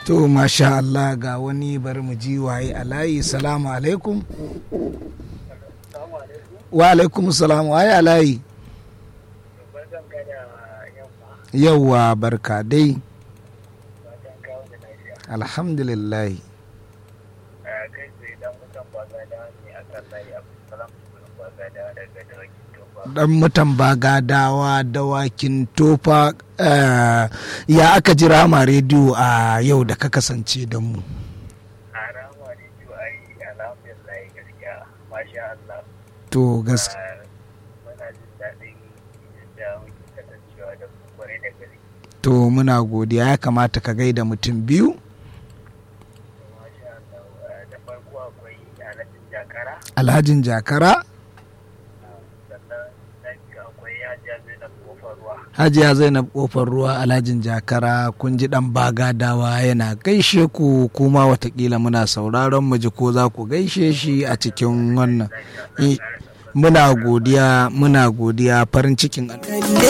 to masha Allah ga wani bari mu ji waye a layi salamu alaikum wa alaikum salam waye a layi yauwa barka dai alhamdulillah dan mutan bagadawa dawakin tofa ya aka ji rama rediyo a yau da ka kasance da mu a rama rediyo ai alhamdulillah gaskiya masha Allah to gas muna jin daɗin da muke kasancewa da ku kwarai da gaske to muna godiya ya kamata ka gaida mutum biyu masha Allah da farko akwai alhajin jakara alhajin jakara sannan na biyu akwai hajiya zainab kofar ruwa hajiya zainab kofar ruwa alhajin jakara kun ji dan bagadawa yana gaishe ku kuma watakila muna sauraron mu ji ko za ku gaishe shi a cikin wannan Eh, muna godiya muna godiya farin cikin